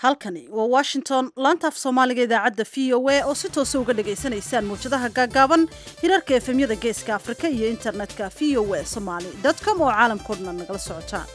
halkani waa washington laanta af soomaaliga idaacadda v o a oo si toosa uga dhagaysanaysaan mawjadaha gaagaaban hirarka efemyada geeska afrika iyo internetka v o a somaly com oo caalamkao dhan nagala socotaan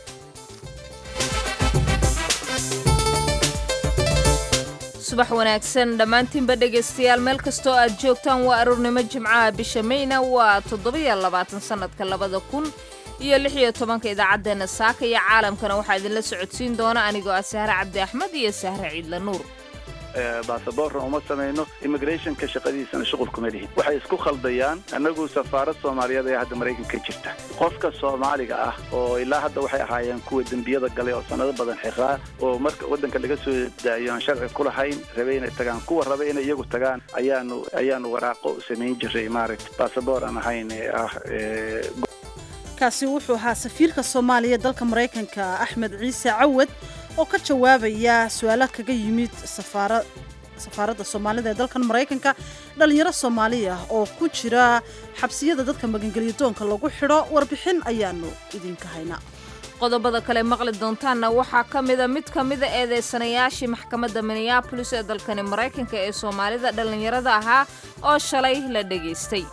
subax wanaagsan dhammaantiinba dhegaystayaal meel kastoo aad joogtaan waa aroornimo jimcaha bisha mayna waa toddobiyo labaatan sannadka labada kun iyo lix iyo tobanka idaacaddeenna saaka iyo caalamkana waxaa idinla socodsiin doona anigoo ah sahre cabdi axmed iyo sahre ciidla nuur baasaboorna uma samayno immigrationka shaqadiisana shuqul kuma lihin waxay isku khaldayaan annagu safaarad soomaaliyeed ee hadda maraykanka jirta qofka soomaaliga ah oo ilaa hadda waxay ahaayeen kuwa dembiyada galay oo sanado badan xiraa oo marka waddanka laga soo daayo aan sharci ku lahayn rabay inay tagaan kuwa raba inay iyagu tagaan ayaanu ayaanu waraaqo samayn jiray maaragta baasaboor aan ahayn ee ah kaasi wuxuu ahaa safiirka soomaaliya dalka maraykanka axmed ciise cawad oo ka jawaabaya su-aalo kaga yimid safaaradda soomaalida ee dalkan maraykanka dhallinyaro soomaaliya oo ku jira xabsiyada dadka magangelyo doonka lagu xidho warbixin ayaanu idinka haynaa qodobada kale maqli doontaanna waxaa ka mida mid ka mida eedeysanayaashii maxkamadda minneabolis ee dalkani maraykanka ee soomaalida dhallinyarada ahaa oo shalay la dhegaystay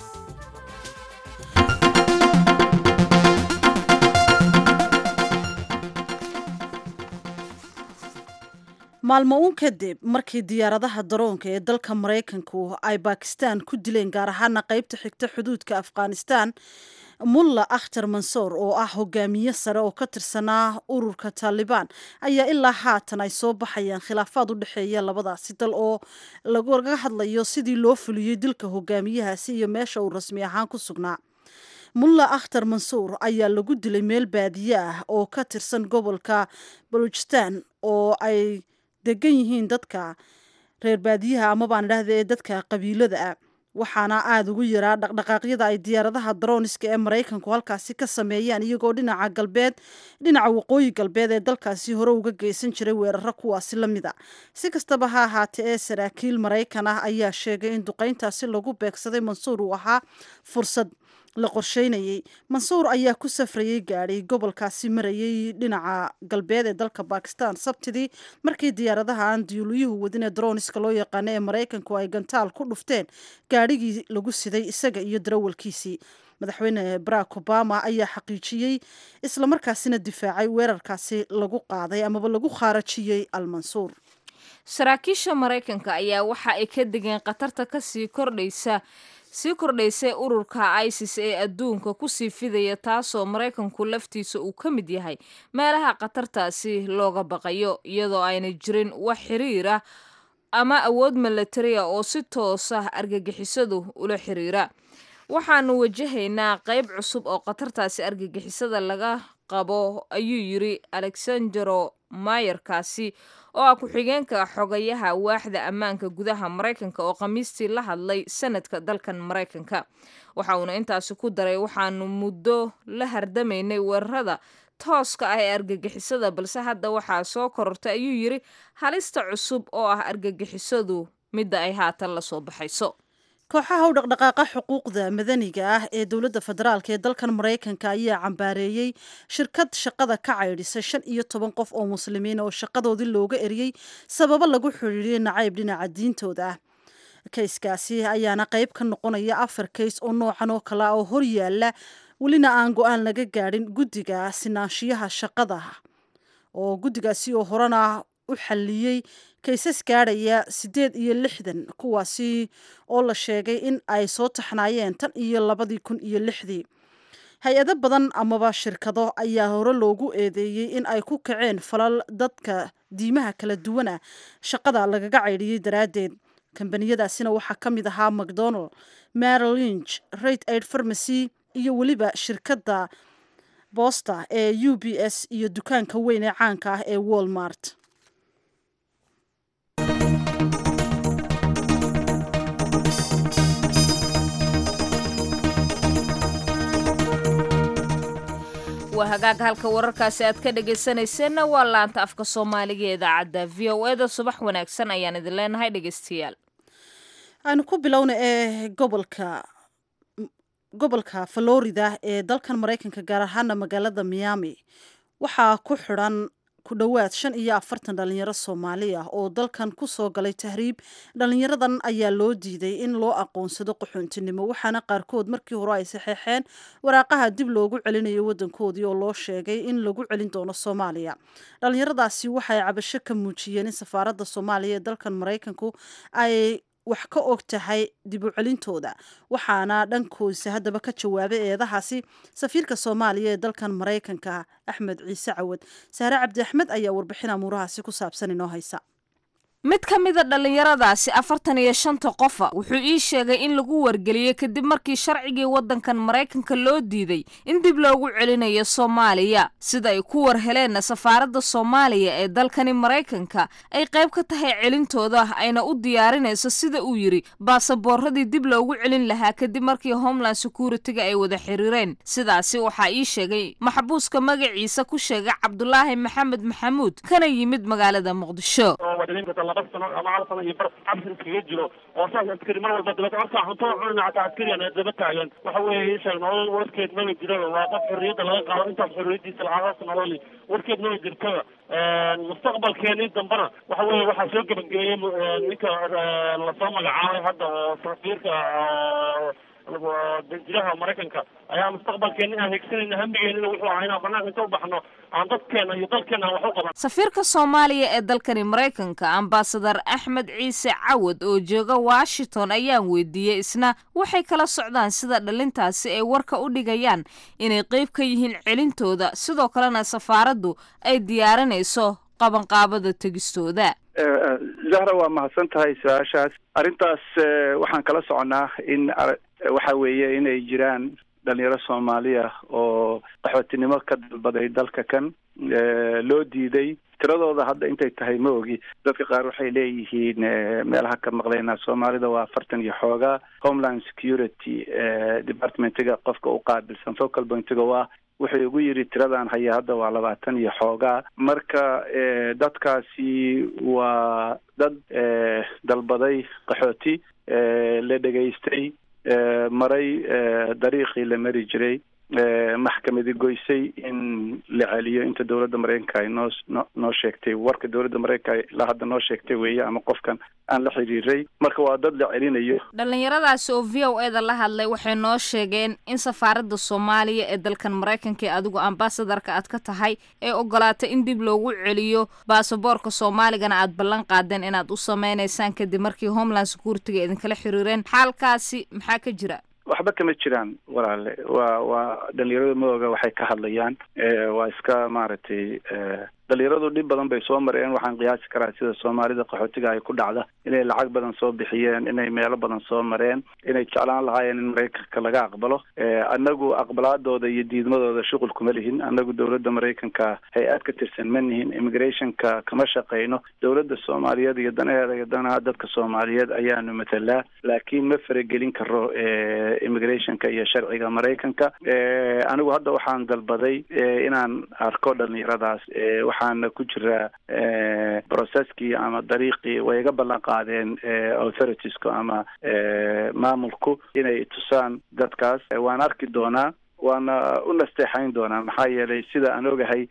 maalmo uun kadib markii diyaaradaha daroonka ee dalka maraykanku ay bakistan ku dileen gaar ahaana qaybta xigta xuduudka afghanistan mulla akhtar mansour oo ah hogaamiye sare oo ka tirsanaa ururka taalibaan ayaa ilaa haatan ay soo baxayaan khilaafaad u dhexeeya labadaasi dal oo laga hadlayo sidii loo fuliyey dilka hogaamiyahaasi iyo meesha uu rasmi ahaan ku sugnaa mulla akhtar mansuur ayaa lagu dilay meel baadiye ah oo ka tirsan gobolka baluujistan oo ay degan yihiin dadka reer baadiyaha amabaan idhaahda ee dadka qabiilada ah waxaana aada ugu yaraa dhaqdhaqaaqyada ay diyaaradaha darooniska ee maraykanku halkaasi ka sameeyaan iyagoo dhinaca galbeed dhinaca waqooyi galbeed ee dalkaasi hore uga geysan jiray weeraro kuwaasi la mid a si kastaba ha ahaatee ee saraakiil maraykan ah ayaa sheegay in duqeyntaasi lagu beegsaday mansuur uu ahaa fursad la qorsheynayey mansuur ayaa ku safrayey gaadhay gobolkaasi marayay dhinaca galbeed ee dalka bakistan sabtidii markii diyaaradaha aan diyuuliyuhu wadin ee droniska loo yaqaano ee maraykanku ay gantaal ku dhufteen gaadhigii lagu siday isaga iyo darawalkiisii madaxweyne barack obama ayaa xaqiijiyey islamarkaasina difaacay weerarkaasi lagu qaaday amaba lagu khaarajiyey almansuur saraakiisha maraykanka ayaa waxa ay ka degeen khatarta kasii kordhaysa sii kordhaysay ururka isis ee adduunka kusii fidaya taasoo maraykanku laftiisa uu ka mid yahay meelaha khatartaasi looga baqayo iyadoo ayna jirin wax xiriira ama awood milatariya oo si toos ah argagixisadu ula xiriira waxaanu wajahaynaa qayb cusub oo khatartaasi argagixisada laga qabo ayuu yiri alexandero mayerkaasi oo ah ku-xigeenka xogayaha waaxda ammaanka gudaha maraykanka oo khamiistii la hadlay sanadka dalkan maraykanka waxa uuna intaasi ku daray waxaanu muddo la hardamaynay weerarada tooska ah ee argagixisada balse hadda waxaa soo korortay ayuu yiri halista cusub oo ah argagixisadu midda ay haatan la soo baxayso kooxaha u dhaqdhaqaaqa xuquuqda madaniga ah ee dowladda federaalk ee dalkan maraykanka ayaa cambaareeyey shirkad shaqada ka caydhisay shan iyo toban qof oo muslimiin oo shaqadoodii looga eriyey sababo lagu xidhiiriyey nacayb dhinaca diintooda ah kayskaasi ayaana qayb ka noqonaya afar kays oo noocan oo kale oo hor yaala welina aan go-aan laga gaadhin guddiga sinaanshiyaha shaqada oo guddigaasi oo horena u xalliyey kaysas gaadhaya siddeed iyo lixdan kuwaasi oo la sheegay in ay soo taxnaayeen tan iyo labadii kun iyo lixdii hay-ado badan amaba shirkado ayaa hore loogu eedeeyey in ay ku kaceen falal dadka diimaha kala duwana shaqada lagaga caydhiyey daraaddeed kambaniyadaasina waxaa ka mid ahaa macdonald marylinch rate aid farmacy iyo weliba shirkadda boosta ee u b s iyo dukaanka weyn ee caanka ah ee walmart waa hagaag halka wararkaasi aad ka dhegaysanayseena waa laanta afka soomaaliga ee idaacadda v o eda subax wanaagsan ayaan idin leenahay dhegaystayaal aanu ku bilowna ee gobolka gobolka florida ee dalkan maraykanka gaar ahaana magaalada miami waxaa ku xidhan ku dhowaad shan iyo afartan dhalinyaro soomaali ah oo dalkan ku soo galay tahriib dhalinyaradan ayaa loo diiday in loo aqoonsado qaxoontinimo waxaana qaarkood markii hore ay saxeexeen waraaqaha dib loogu celinayo wadankoodii oo loo sheegay in lagu celin doono soomaaliya dhalinyaradaasi waxay cabasho ka muujiyeen in safaaradda soomaaliya ee dalkan maraykanku ay wax ka og tahay dib u celintooda waxaana dhankoisa haddaba ka jawaabay eedahaasi safiirka soomaaliya ee dalkan maraykanka axmed ciise cawad saare cabdi axmed ayaa warbixin amuurahaasi ku saabsan inoo haysa mid ka mida dhallinyaradaasi afartan iyo shanta qofa wuxuu ii sheegay in lagu wargeliyey kadib markii sharcigii waddankan maraykanka loo diiday in dib loogu celinayo soomaaliya sida ay ku war heleenna safaaradda soomaaliya ee dalkani maraykanka ay qayb ka tahay celintooda ayna u diyaarinayso sida uu yidhi baasaboorradii dib loogu celin lahaa kadib markii homeland security-ga ay wada xiriireen sidaasi waxaa ii sheegay maxbuuska magaciisa ku sheegay cabdulaahi maxamed maxamuud kana yimid magaalada muqdisho laba sano ama hal sano iyo bar cabsi iskaga jiro oo saas askari mar walba dabata markaa cunto cunina hataa askarigan ee daba taagan waxa weeye isheeg nolol warkeed maba jiraba waa qof xorriyadda laga qaado intaas xorriyadiisa lacaadaas nololi warkeed maba jirtaba mustaqbalkeeni dambana waxa weeye waxaa soo gebagabeeyey ninka lasoo magacaabay hadda oo safiirka danjiraha maraykanka ayaa mustaqbalkeena inaan hegsanayna hambigeenina wuxuu ahaa inaan banaanka inta u baxno aan dadkeena iyo dalkeena aan wax u qaban safiirka soomaaliya ee dalkani maraykanka ambasadar axmed ciise cawad oo jooga washington ayaan weydiiyey isna waxay kala socdaan sida dhalintaasi ay warka u dhigayaan inay qeyb ka yihiin celintooda sidoo kalena safaaraddu ay diyaarinayso qabanqaabada tegistooda zahra waa mahadsan tahay su-aashaas arrintaas waxaan kala soconnaa in waxa weeye inay jiraan dhalinyaro soomaaliya oo qaxootinimo ka dalbaday dalka kan loo diiday tiradooda hadda intay tahay ma ogi dadka qaar waxay leeyihiin meelaha ka maqlaynaa soomaalida waa afartan iyo xoogaa homeland security departmentiga qofka u qaabilsan focal pointiga waa wuxuu igu yidhi tiradan haya hadda waa labaatan iyo xoogaa marka dadkaasi waa dad dalbaday qaxooti la dhegaystay maray dariiqii la mari jiray maxkamadi goysay in la celiyo inta dowladda maraykanka ay noo noo sheegtay warka dowladda maraykanka ilaa hadda noo sheegtay weeye ama qofkan aan la xiriiray marka waa dad la celinayo dhallinyaradaasi oo v o eda la hadlay waxay noo sheegeen in safaaradda soomaaliya ee dalkan maraykanka ee adigu ambasadarka aad ka tahay ee ogolaatay in dib loogu celiyo baasaboorka soomaaligana aad ballan qaadeen inaad u sameynaysaan kadib markii homeland security-ga idinkala xiriireen xaalkaasi maxaa ka jira waxba kama jiraan walaale waa waa dhalinyarada maoga waxay ka hadlayaan waa iska maaragtay dhalinyaradu dhib badan bay soo mareen waxaan qiyaasi karaa sida soomaalida qaxootiga ay ku dhacda inay lacag badan soo bixiyeen inay meelo badan soo mareen inay jeclaan lahaayeen in maraykanka laga aqbalo annagu aqbalaadooda iyo diidmadooda shuqul kuma lihin annagu dowladda maraykanka hay-ad ka tirsan ma nihin immigrationka kama shaqayno dowladda soomaaliyeed iyo danaheeda iyo danaha dadka soomaaliyeed ayaanu matalaa laakiin ma faragelin karo immigrationka iyo sharciga maraykanka anigu hadda waxaan dalbaday inaan arko dhalinyaradaas waxaana ku jiraa processkii ama dariiqii way iga ballan qaadeen authoritiesku ama maamulku inay tusaan dadkaas waan arki doonaa waana u nasteexayn doonaa maxaa yeelay sida aan ogahay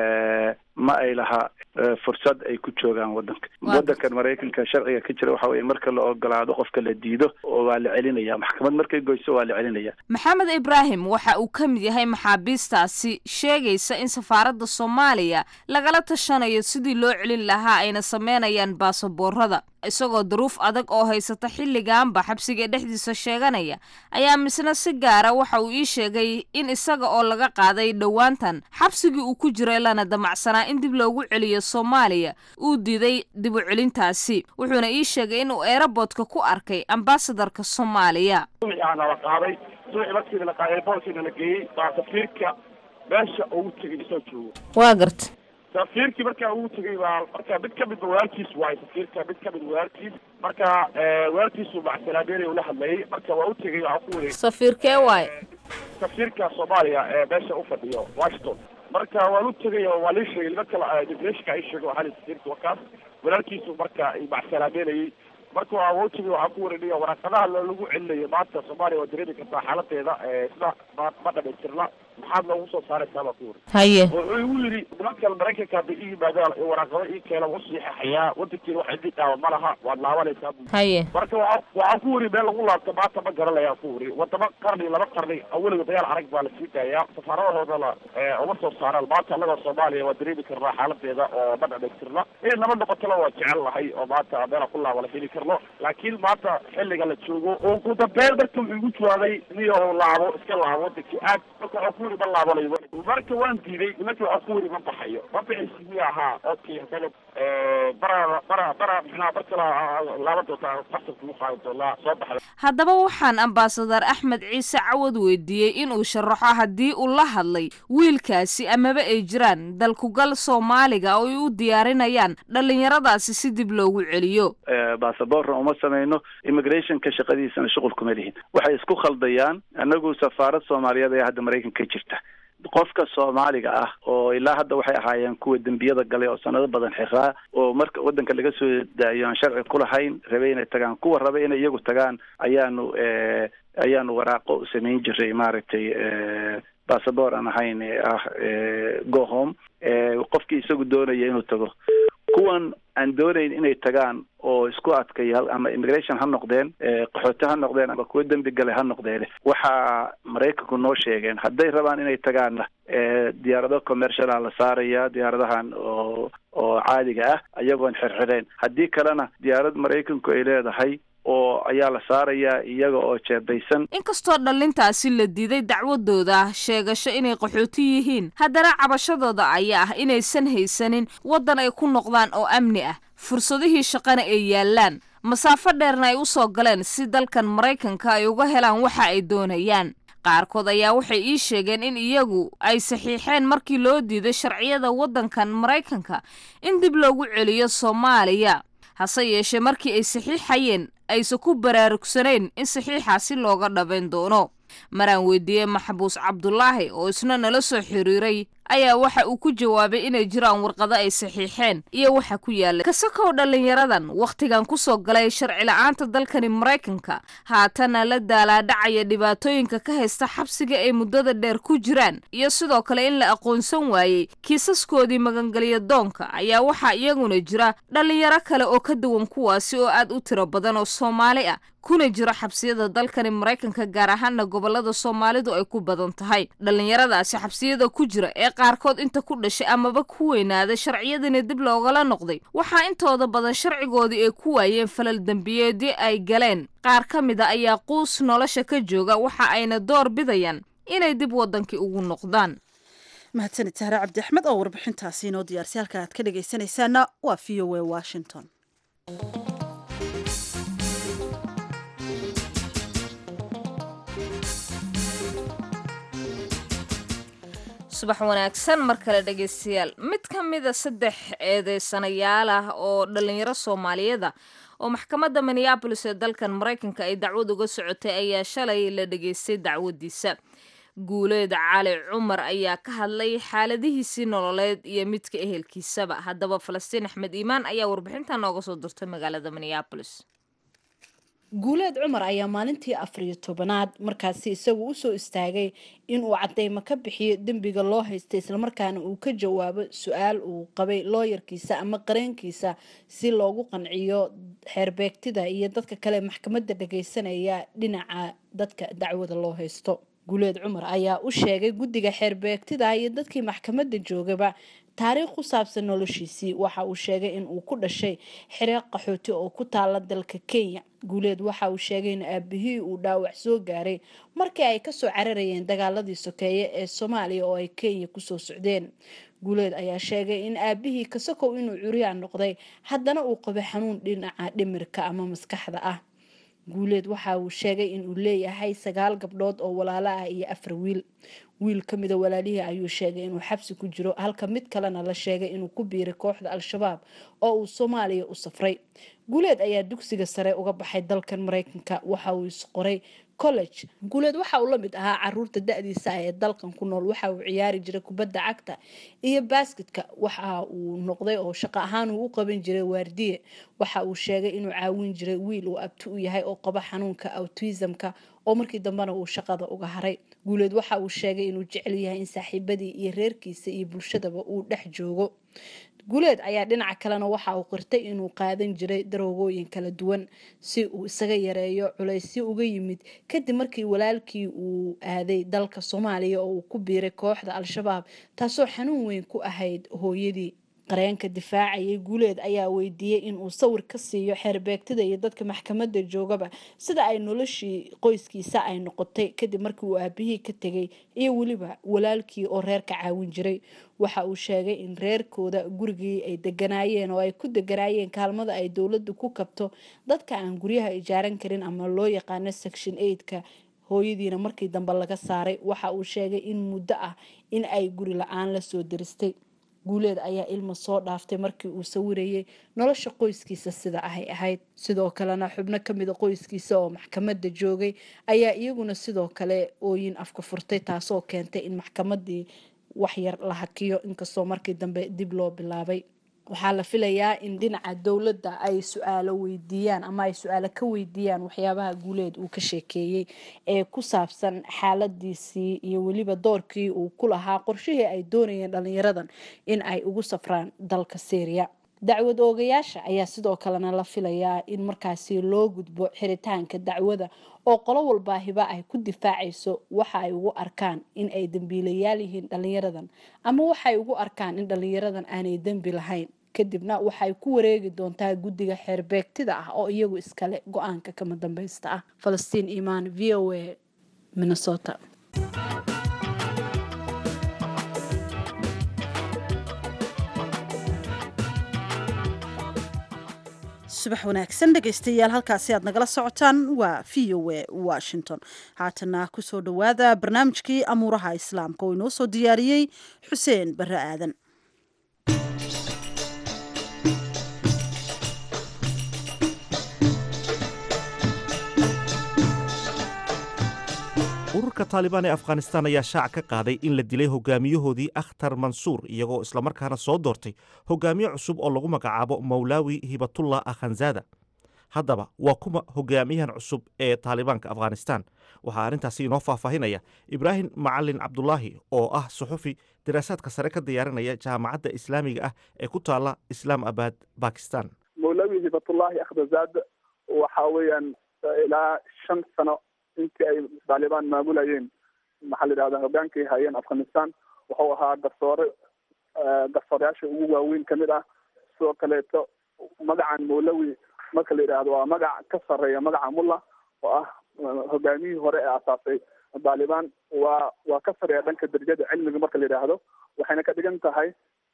ma ay laha fursad ay ku joogaan wadanka wadankan maraykanka sharciga ka jira waxa weye marka la ogolaado qofka la diido oo waa la celinaya maxkamad markay goyso waa la celinaya maxamed ibraahim waxa uu ka mid yahay maxaabiistaasi sheegaysa in safaaradda soomaaliya lagala tashanayo sidii loo celin lahaa ayna sameynayaan baasaboorada isagoo duruuf adag oo haysata xilligaanba xabsiga dhexdiisa sheeganaya ayaa misna si gaara waxa uu ii sheegay in isaga oo laga qaaday dhowaantan xabsigii uu ku jiray lana damacsanaa in dib loogu celiyo soomaaliya uu diiday dib u celintaasi wuxuuna ii sheegay inuu eeraboodka ku arkay ambasadarka soomaaliya la qaaday subaxii markii la qaaday boolkiina la geeyey baa safiirka meesha ugu tegay isoo joogo waa garta safiirkii markaa ugu tegay baa marka mid kamid ba walaalkiis waayo safiirka mid kamid walaalkiis marka walaalkiisu macsalaabeynay ula hadlayay marka waa u tegay waxaa ku wareeg safiirkee waayo safiirka soomaaliya ee meesha ufadhiyo washington marka waan u tegay oo waa lii sheegay nimanka immigrationka ay sheegay waxaa safiirka wakaas walaalkiisu marka macsalaabeynayay marka waa wotigi waxaa ku wareegaya waraaqadaha lagu celinayo maanta soomaaliya waa dareemi kartaa xaaladeeda sida ma ma dhamaystirna maxaad loogu soo saaraysaa baa ku wari haye wuxuu igu yidhi nimankan maraykanka hadday ii yimaadaan waraaqado ii keena u siixaxayaa wadankiina wax idin dhaawa ma laha waad laabanaysaa bu haye marka waa waxaan ku wari meel lagu laabto maanta ma garanayaan ku wari wadamo qarni laba qarni aweliga dagaal arag baa lasii daayaa safaaradahoodana uma soo saaraan maanta annagoo soomaaliya waa dareemi karnaa xaaladeeda oo ma dhamaystirna inay nabad noqotona waa jecel lahay oo maanta meela ku laaba la heli karno laakiin maanta xilliga la joogo oo ugu dambeyn marka wuxuu igu jawaabay niyo laabo iska laabo wadankii aad marka waxaan ku wari ma laabanayo marka waan diiday nimanki waxaan ku wari ma baxayo ma bixisi miya ahaa okay hadana bara bara bara mxnaa mar kale laaban doontaa qasabka ugu qaadi doonaa soo baxda haddaba waxaan ambasadar axmed ciise cawad weydiiyey inuu sharaxo haddii uu la hadlay wiilkaasi amaba ay jiraan dalkugal soomaaliga oo ay u diyaarinayaan dhallinyaradaasi si dib loogu celiyo basaborna uma samayno immigrationka shaqadiisana shuqul kuma lihin waxay isku khaldayaan anagu safaarad soomaaliyeed ayaa hadda maraykanka ka jirta qofka soomaaliga ah oo ilaa hadda waxay ahaayeen kuwa dembiyada galay oo sanado badan xiraa oo marka waddanka laga soo daayo aan sharci ku lahayn rabay inay tagaan kuwa rabay inay iyagu tagaan ayaanu ayaanu waraaqo samayn jiray maaragtay bassabor aan ahayn ah go home qofkii isagu doonaya inuu tago kuwan aan doonayn inay tagaan oo isku adkay ama immigration ha noqdeen qaxooti ha noqdeen ama kuwa dembi gale ha noqdeen waxaa maraykanku noo sheegeen hadday rabaan inay tagaanna diyaarado commerciala la saaraya diyaaradahan oo oo caadiga ah ayagoon xirxireen haddii kalena diyaarad maraykanku ay leedahay oo ayaa la saarayaa iyaga oo jeebaysan inkastoo dhallintaasi la diiday dacwadooda sheegasho inay qaxooti yihiin haddana cabashadooda ayaa ah inaysan haysanin waddan ay ku noqdaan oo amni ah fursadihii shaqana ay yaallaan masaafo dheerna ay u soo galeen si dalkan maraykanka ay uga helaan waxa ay doonayaan qaarkood ayaa waxay ii sheegeen in iyagu ay saxiixeen markii loo diiday sharciyada waddankan maraykanka in dib loogu celiyo soomaaliya hase yeeshee markii ay saxiixayeen aysan ku baraarugsanayn in saxiixaasi looga dhabayn doono maraan weydiiyey maxbuus cabdulaahi oo isna nala soo xiriiray ayaa waxa uu ku jawaabay inay jiraan warqado ay saxiixeen iyo waxa ku yaallay kasakow dhallinyaradan wakhtigan ku soo galay sharci la-aanta dalkani maraykanka haatana la daalaadhacaya dhibaatooyinka ka haysta xabsiga ay muddada dheer ku jiraan iyo sidoo kale in la aqoonsan waayey kiisaskoodii magangelya doonka ayaa waxaa iyaguna jira dhallinyaro kale oo ka duwan kuwaasi oo aad u tiro badan oo soomaali ah kuna jira xabsiyada dalkani maraykanka gaar ahaana gobolada soomaalidu ay ku badan tahay dhallinyaradaasi xabsiyada ku jira ee qaarkood inta ku dhashay amaba ku weynaaday sharciyadani dib loogala noqday waxaa intooda badan sharcigoodii ay ku waayeen falal dembiyeedyo ay galeen qaar ka mid a ayaa quus nolosha ka jooga waxa ayna door bidayaan inay dib waddankii ugu noqdaan mahadsanid sahre cabdi axmed oo warbixintaasi inoo diyaarsay halka aad ka dhegaysanaysaana waa v o a washington subax wanaagsan mar kale dhegaystayaal mid ka mida saddex eedeysanayaal ah oo dhallinyaro soomaaliyeeda oo maxkamadda minneabolis ee dalkan maraykanka ay dacwad uga socotay ayaa shalay la dhegaystay dacwadiisa guuleed cali cumar ayaa ka hadlay xaaladihiisii nololeed iyo midka ehelkiisaba haddaba falastiin axmed iimaan ayaa warbixinta nooga soo dirtay magaalada minneabolis guuleed cumar ayaa maalintii afariyo tobanaad markaasi isagu usoo istaagay inuu cadeymo ka bixiyo dembiga loo haystay islamarkaana uu ka jawaabo su-aal uu qabay looyarkiisa ama qareenkiisa si loogu qanciyo xeerbeegtida iyo dadka kale maxkamadda dhageysanaya dhinaca dadka dacwada loo haysto guuleed cumar ayaa u sheegay guddiga xeerbeegtida iyo dadkii maxkamadda joogaba taariikh ku saabsan noloshiisii waxa uu sheegay in uu ku dhashay xiree qaxooti oo ku taala dalka kenya guuleed waxa uu sheegay in aabihii uu dhaawac soo gaaray markii ay kasoo cararayeen dagaaladii sokeeye ee soomaaliya oo ay kenya kusoo socdeen guuleed ayaa sheegay in aabihii kasakow inuu curyaan noqday haddana uu qabo xanuun dhinaca dhimirka ama maskaxda ah guuleed waxa uu sheegay inuu leeyahay sagaal gabdhood oo walaalo ah iyo afar wiil wiil ka mida walaalihii ayuu sheegay inuu xabsi ku jiro halka mid kalena la sheegay inuu ku biiray kooxda al-shabaab oo uu soomaaliya u safray guuleed ayaa dugsiga sare uga baxay dalkan maraykanka waxa uu isqoray college guuleed waxa uu la mid ahaa caruurta da-diisa ah ee dalkan ku nool waxa uu ciyaari jiray kubadda cagta iyo basketka waxa uu noqday oo shaqo ahaan uu u qaban jiray waardiye waxa uu sheegay inuu caawin jiray wiil uu abti u yahay oo qaba xanuunka autismka oo markii dambena uu shaqada uga haray guuleed waxa uu sheegay inuu jecel yahay in saaxiibadii iyo reerkiisa iyo bulshadaba uu dhex joogo guuleed ayaa dhinaca kalena waxa uu qirtay inuu qaadan jiray daroogooyin kala duwan si uu isaga yareeyo culaysyo uga yimid kadib markii walaalkii uu aaday dalka soomaaliya oo uu ku biiray kooxda al-shabaab taasoo xanuun weyn ku ahayd hooyadii qareenka difaacayay guuleed ayaa weydiiyey inuu sawir ka siiyo xeerbeegtada iyo dadka maxkamadda joogaba sida ay noloshii qoyskiisa ay noqotay kadib markii uu aabihii ka tegay iyo weliba walaalkii oo reerka caawin jiray waxa uu sheegay in reerkooda gurigii ay deganaayeen oo ay ku deganaayeen kaalmada ay dowladda ku kabto dadka aan guryaha ijaaran karin ama loo yaqaano section eigtka hooyadiina markii dambe laga saaray waxa uu sheegay in muddo ah in ay guri la-aan lasoo diristay guuleed ayaa ilma soo dhaaftay markii uu sawirayay nolosha qoyskiisa sida ahay ahayd sidoo kalena xubno kamida qoyskiisa oo maxkamadda joogay ayaa iyaguna sidoo kale ooyin afka furtay taasoo keentay in maxkamadii waxyar la hakiyo inkastoo markii dambe dib loo bilaabay waxaa la filayaa in dhinaca dowladda ay su-aalo weydiiyaan ama ay su-aalo ka weydiiyaan waxyaabaha guuleed uu ka sheekeeyey ee ku saabsan xaaladiisii iyo weliba doorkii uu ku lahaa qorshihii ay doonayeen dhalinyaradan in ay ugu safraan dalka syriya dacwad oogayaasha ayaa sidoo kalena la filayaa in markaasi loo gudbo xiritaanka dacwada oo qolo walbaahiba ay ku difaacayso waxa ay ugu arkaan in ay dembiilayaal yihiin dhalinyaradan ama waxay ugu arkaan in dhalinyaradan aanay dembi lahayn kadibna waxay ku wareegi doontaa guddiga xeerbeegtida ah oo iyagu iskale go-aanka kama dambeysta ah falastiin imaan v o a minnesota subax wanaagsan dhegaystayaal halkaasi aad nagala socotaan waa v o a washington haatana kusoo dhowaada barnaamijkii amuuraha islaamka oo inoo soo diyaariyey xuseen barre aadan ururka taalibaan ee afghanistan ayaa shaac ka qaaday in la dilay hogaamiyahoodii akhtar mansuur iyagoo islamarkaana soo doortay hogaamiye cusub oo lagu magacaabo mawlaawi hibatullah akhanzada haddaba waa kuma hogaamiyahan cusub ee taalibaanka afghanistan waxaa arrintaasi inoo faahfaahinaya ibraahim macalin cabdulaahi oo ah suxufi daraasaadka sare ka diyaarinaya jaamacadda islaamiga ah ee ku taala islaam abad bakistan mawlaawi hibatullaahi akhdazaad waxa weeyaan ilaa shan sano intii ay taalibaan maamulayeen maxaa la yidhahda hogaankay hayeen afghanistan wuxuu ahaa garsoore garsooreyaasha ugu waaweyn kamid ah sidoo kaleeto magacan mawlawi marka la yidhaahdo waa magac ka sareeya magaca mulla oo ah hogaamiyihii hore ee asaasay taalibaan waa waa ka sareeya dhanka darajada cilmiga marka la yidhaahdo waxayna ka dhigan tahay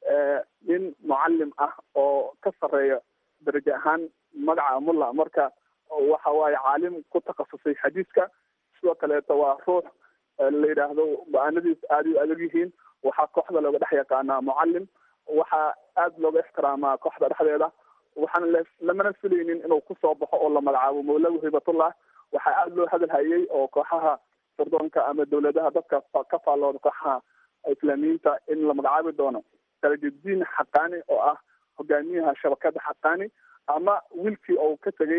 nin mucalim ah oo ka sareeya darajo ahaan magaca mulla marka waxa waaye caalim ku takhasusay xadiiska sidoo kaleeto waa ruux la yidhaahdo go-aanadiis aada u adag yihiin waxaa kooxda looga dhex yaqaanaa mucalim waxaa aada looga ixtiraamaa kooxda dhexdeeda waxaan l lamana filaynin inuu kusoo baxo oo la magacaabo mawlawi hibatullah waxaa aada loo hadal hayay oo kooxaha sirdoonka ama dawladaha dadka ka faallooda kooxaha islaamiyiinta in la magacaabi doono salajudiin xaqaani oo ah hogaamiyaha shabakada xaqaani ama wiilkii ou ka tegay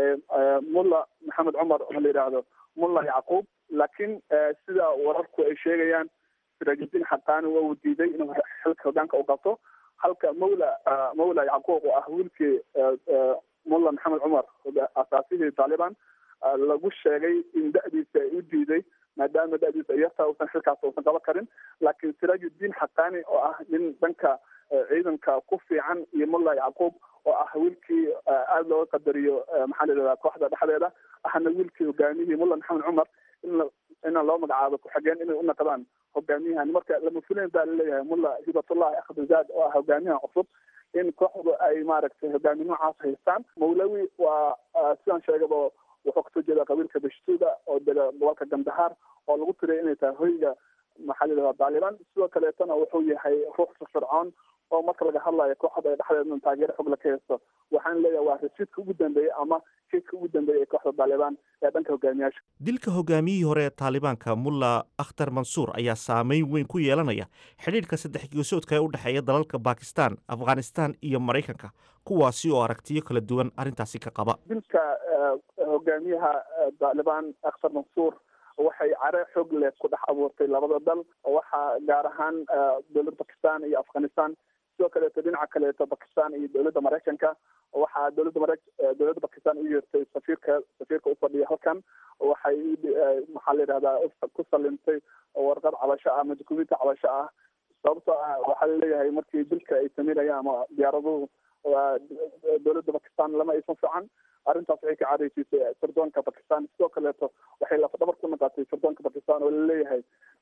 mulla maxamed cumar oo la yidhaahdo mulla yacquub laakiin sida wararku ay sheegayaan sirajudiin xaqaani waa uu diiday inuu xilka hogaanka u qabto halka mawla mawla yacquub oo ah wiilkii mulla maxamed cumar asaasihii taalibaan lagu sheegay in da-diisa ay u diiday maadaama da-diisa ay yartaa uusan xilkaas uusan qaban karin laakiin sirajudiin xaqaani oo ah nin dhanka ciidanka ku fiican iyo mulla yacquub oo ah wiilkii aada looga qadariyo maxaa la yidhahdaa kooxda dhexdeeda ahna wiilkii hogaamiyihii mulla maxamed cumar in ina loo magacaabo ku-xigeen inay u naqdaan hogaamiyahan marka lama filayn baa laleeyahay mulla hibatullahi akhdazaad oo ah hogaamiyahan cusub in kooxdu ay maaragtay hogaami noocaas haystaan mawlawi waa sidaan sheegaba wuxuu kasoo jeeda qabiilka bashtuuda oo dega gobolka gandahaar oo lagu tiriyay inay tahay hoyga maxaa la yidhahdaa taalibaan sidoo kaleetona wuxuu yahay ruux firfircoon oo marka laga hadlayo kooxda ay dhexdeedna taageero xogla ka haysto waxaan leeyahay waa rasiidka ugu dambeeyey ama shidka ugu dambeeyey ee kooxda taalibaan ee dhanka hogaamiyaasha dilka hogaamiyihii hore ee taalibaanka mulla akhtar mansuur ayaa saameyn weyn ku yeelanaya xidhiidhka saddex geesoodka ee u dhexeeya dalalka bakistan afghanistan iyo maraykanka kuwaasi oo aragtiyo kala duwan arrintaasi ka qaba dilka hogaamiyaha taalibaan akhtar mansuur waxay care xoog leh ku dhex abuurtay labada dal waxaa gaar ahaan dowladda bakistan iyo afghanistan sidoo kaleeto dhinaca kaleeto bakistan iyo dowladda maraykanka waxaa dowladda mara dowladda bakistan u yeertay safiirka safiirka ufadhiya halkan waxay maxaa la yidhahdaa ku salimtay warqad cabasho ah ama dukumenti cabasho ah sababtoo ah waxaa laleeyahay markii dilka ay sameynayaan ama diyaaraduhu dowladda bakistan lama aysan fican arrintaas waxay ka careysiisay sirdoonka bakistan sidoo kaleeto waxay lafdhabar ku noqotay sirdoonka bakistan oo laleeyahay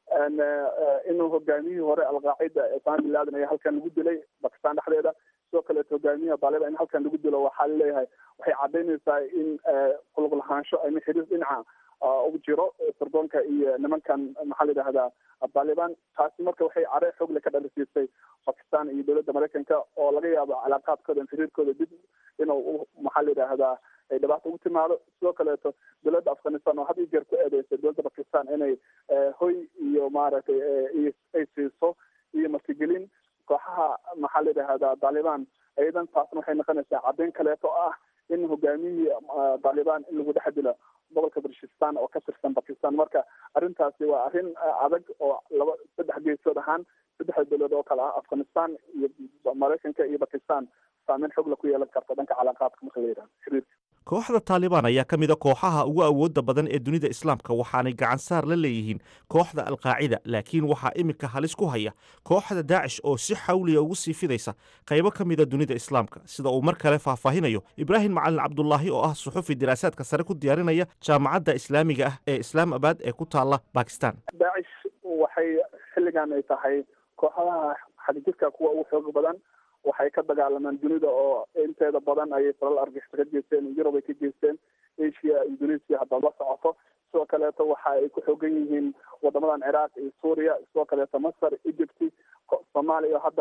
inuu hogaamiyihii hore alqaacida osama bin laden ayaa halkan lagu dilay bakistan dhexdeeda sidoo kaleeto hogaamiyaha taliban in halkan lagu dilo waxaa laleeyahay waxay cadaynaysaa in kulug lahaansho ama xiriir dhinaca ugu jiro sirdoonka iyo nimankan maxaa la yidhahdaa taliban taasi marka waxay care xoogle ka dhalisiisay bakistan iyo dowladda maraykanka oo laga yaabo calaaqaadkooda xiriirkooda dib inuu maxaa la yidhahdaa ay dhibaato ugu timaado sidoo kaleeto dowladda afghanistan oo had iyo jeer ku eedeysay dowladda bakistan inay hoy iyo maaragtay ay siiso iyo martigelin kooxaha maxaa la yidhahdaa taliban iyadan taasna waxay noqonaysaa caddeyn kaleeto oo ah in hogaamiyihii taliban in lagu dhex dilo gobolka barshistan oo ka tirsan bakistan marka arrintaasi waa arrin adag oo laba saddex geesood ahaan saddexda dowlad oo kale ah afghanistan iyo maraykanka iyo bakistan saameyn xogla ku yeelan karta dhanka calaaqaadka marka la yidhahdo xiriirka kooxda taalibaan ayaa ka mid a kooxaha ugu awoodda badan ee dunida islaamka waxaanay gacan saar la leeyihiin kooxda alqaacida laakiin waxaa iminka halis ku haya kooxda daacish oo si xawliya ugu sii fidaysa qaybo ka mida dunida islaamka sida uu mar kale faahfaahinayo ibraahim macalin cabdulaahi oo ah suxufi diraasaadka sare ku diyaarinaya jaamacadda islaamiga ah ee islaamabad ee ku taala bakistan daacish waxay xilligan ay tahay kooxdaha xadijirka kuwa ugu xoog badan waxay ka dagaalamaan dunida oo inteeda badan ayay falal argixisa ka geysteen yurub ay ka geysteen asia indonesia haddaad la socoto sidoo kaleeto waxa ay ku xoogan yihiin wadamadan ciraaq iyo suuriya sidoo kaleeto masar egypty soomaaliya hadda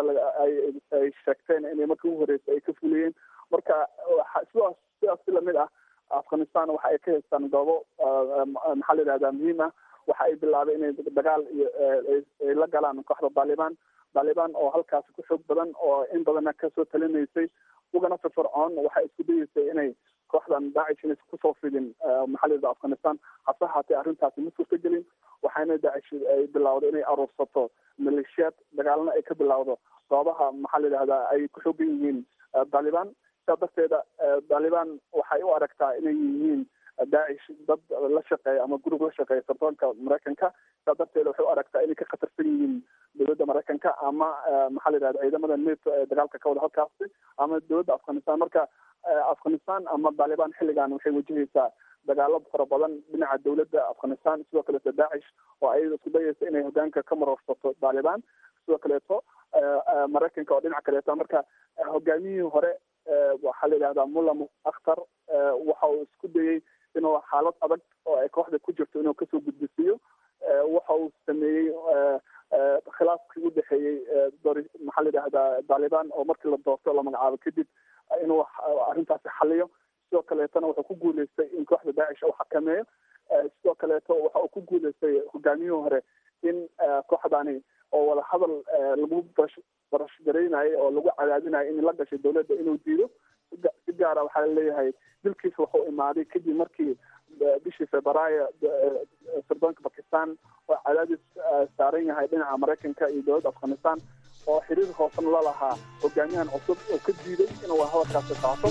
ay sheegteen inay markii ugu horreysay ay ka fuliyeen marka sidaas sidaas si lamid ah afghanistan waxa ay ka haystaan goobo maxaa la yidhahdaa muhiim ah waxa ay bilaabay inay dagaal iyo ay la galaan kooxda taliban taliban oo halkaasi ku xoog badan oo in badanna kasoo talinaysay ugana firfircoon waxay isku dayeysay inay kooxdan daacish inaysan kusoo fidin maxaa la yidhahda afghanistan hase haatee arrintaasi ma suurta gelin waxayna daacish ay bilowday inay aruursato maleeshiyaad dagaalna ay ka bilowdo goobaha maxaa la yidhahdaa ay ku xoogan yihiin taliban sidaa darteeda taliban waxay u aragtaa inay yihiin daacish dad la shaqeeya ama gurug la shaqeeya sirdoonka maraykanka sidaa darteeda waxay u aragtaa inay ka khatarsan yihiin dowladda maraykanka ama maxaa la yidhahda ciidamada neto ee dagaalka ka wada halkaasi ama dowladda afghanistan marka afghanistan ama taliban xilligan waxay wajahaysaa dagaalo fara badan dhinaca dowladda afghanistan sidoo kaleeto daacish oo ayada isku dayaysa inay hogaanka ka marorsato taliban sidoo kaleeto maraykanka oo dhinaca kaleeto marka hogaamiyihii hore waxaa la yidhahdaa mulla akhtar waxa uu isku dayey inuu xaalad adag oo ay kooxda ku jirto inuu kasoo gudbisiiyo waxa uu sameeyey khilaafkii u dhexeeyey maxaa la yidhahdaa taliban oo markii la doorto la magacaabo kadib inuu arrintaasi xaliyo sidoo kaleetona wuxuu ku guuleystay in kooxda daacish uu xakameeyo sidoo kaleeto waxa uu ku guuleystay hogaamiyihii hore in kooxdani oo wada hadal lagu barash garaynayo oo lagu cadaadinayo in la gashay dowladda inuu diido si gaara waxaa laleeyahay dilkiisa wuxuu imaaday kadib markii bishii februaayo sirdoonka bakistan oo cadaadis saaran yahay dhinaca maraykanka iyo dowladda afghanistan oo xiriir hoosena la lahaa hogaamiyahan cusub oo ka diiday inuu hadalkaasi qaato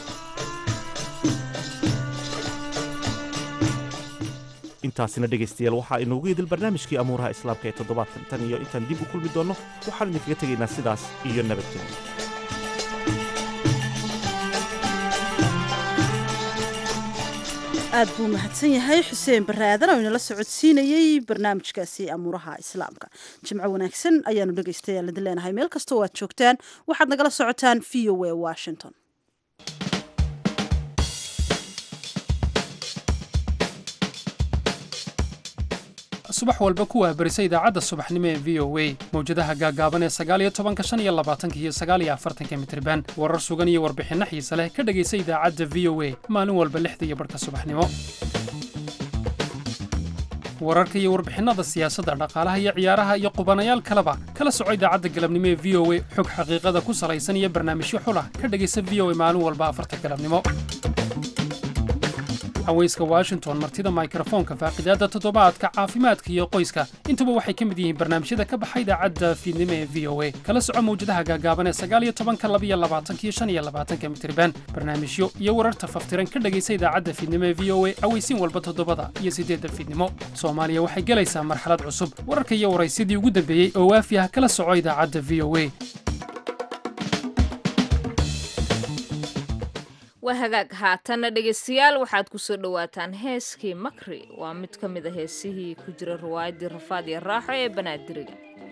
intaasina dhegaystayaal waxaa inoogu idil barnaamijkii amuuraha islaamka ee toddobaadkan tan iyo intaan dib u kulmi doonno waxaan idinkaga tegaynaa sidaas iyo nabadgelyo aad buu mahadsan yahay xuseen baraadan oo inala socodsiinayey barnaamijkaasi amuuraha islaamka jimco wanaagsan ayaanu dhegaystayaal idin leenahay meel kastoo aad joogtaan waxaad nagala socotaan v o a washington subax walba ku waahbarisa idaacadda subaxnimo ee v o a mawjadaha gaagaaban ee sagaaliyo tobanka shan iyo labaatanka iyo sagaaliyo afartanka mitriban warar sugan iyo warbixinno xiise leh ka dhegaysa idaacadda v o a maalin walba lixda iyo barhka subaxnimo wararka iyo warbixinada siyaasadda dhaqaalaha iyo ciyaaraha iyo qubanayaal kaleba kala soco idaacadda galabnimo ee v o a xog xaqiiqada ku salaysan iyo barnaamijyo xulah ka dhegaysa v o a maalin walba afarta galabnimo haweyska washington martida mikrofoonka faaqidaadda toddobaadka caafimaadka iyo qoyska intuba waxay ka mid yihiin barnaamijyada ka baxa idaacadda fiidnimo ee v o a kala soco mawjadaha gaagaaban ee sagaaliyo tobanka labiyo labaatanka iyo shan iyo labaatanka mitriban barnaamijyo iyo wararta faftiran ka dhegaysa idaacadda fiidnimo ee v o a aweysiin walba toddobada iyo siddeedda fiidnimo soomaaliya waxay gelaysaa marxalad cusub wararka iyo waraysyadii ugu dambeeyey oo waafi ah kala soco idaacadda v o a waa hagaag haatanna dhegaystayaal waxaad ku soo dhowaataan heeskii makri waa mid ka mid a heesihii ku jira riwaayaddii rafaad iyo raaxo ee banaadiriga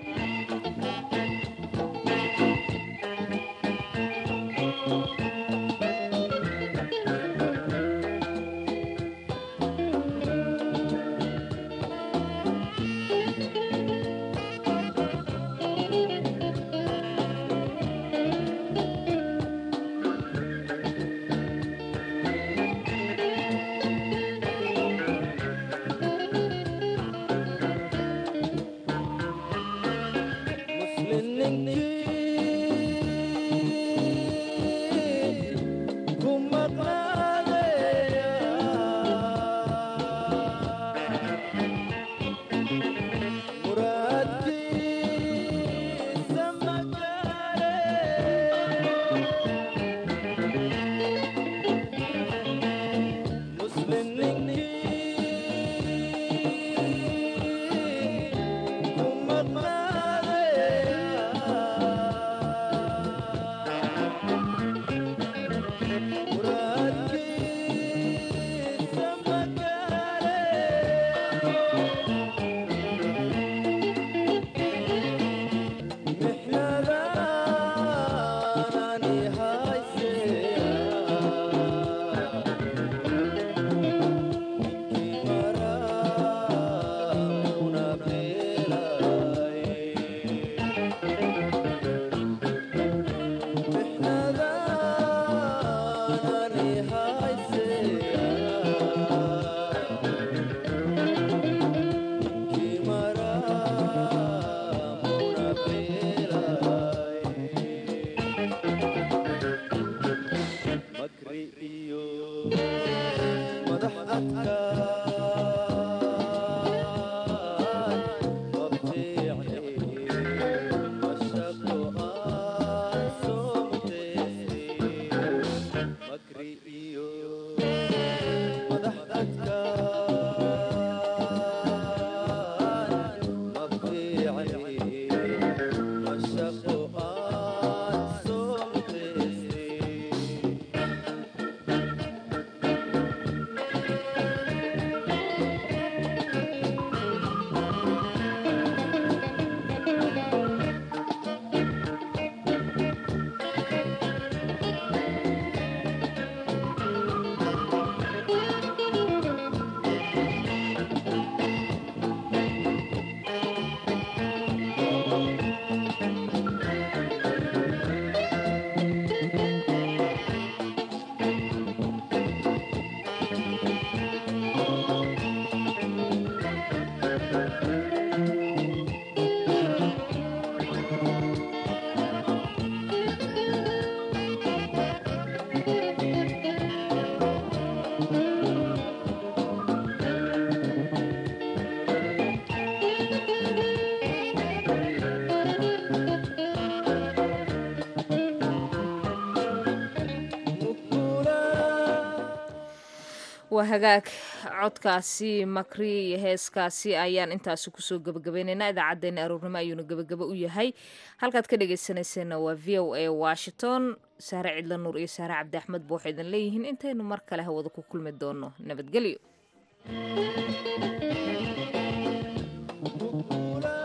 waa hagaag codkaasi makri iyo heeskaasi ayaan intaasi kusoo gebagabaynaynaa idaacaddeenna aroornimo ayuuna gebagabo u yahay halkaad ka dhegaysanayseena waa v o a washington saare cidla nuur iyo saare cabdi axmed ba waxay idin leeyihiin intaynu mar kale hawada ku kulmi doono nabadgelyo